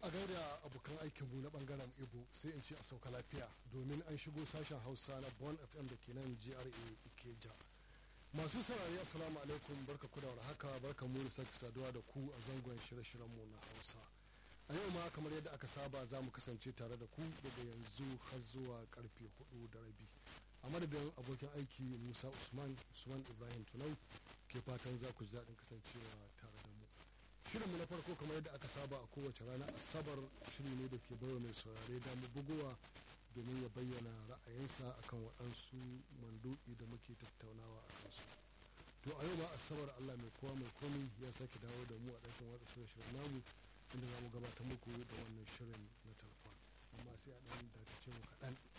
a gaida abokan aikinmu na bangaren ibo sai in ce a sauka lafiya domin an shigo sashen hausa na bon fm da ke nan gra ikeja masu saurari assalamu alaikum barka ku da haka barka mu da sake saduwa da ku a zangon shirye-shiryenmu na hausa a yau ma kamar yadda aka saba za mu kasance tare da ku daga yanzu har zuwa karfe hudu da rabi a madadin abokin aiki musa usman usman ibrahim tunau ke fatan za ku ji daɗin kasancewa tare da mu shirinmu na farko kamar yadda aka saba a kowace rana asabar shiri ne da ke baiwa mai saurare damu bugowa domin ya bayyana ra'ayinsa akan waɗansu manduki da muke tattaunawa a kansu to a yau ma asabar allah mai kowa mai komi ya sake dawo da mu a ɗakin watsa shirye-shiryen namu inda za mu gabatar muku da wannan shirin na telefon amma sai a ɗan dakace mu kaɗan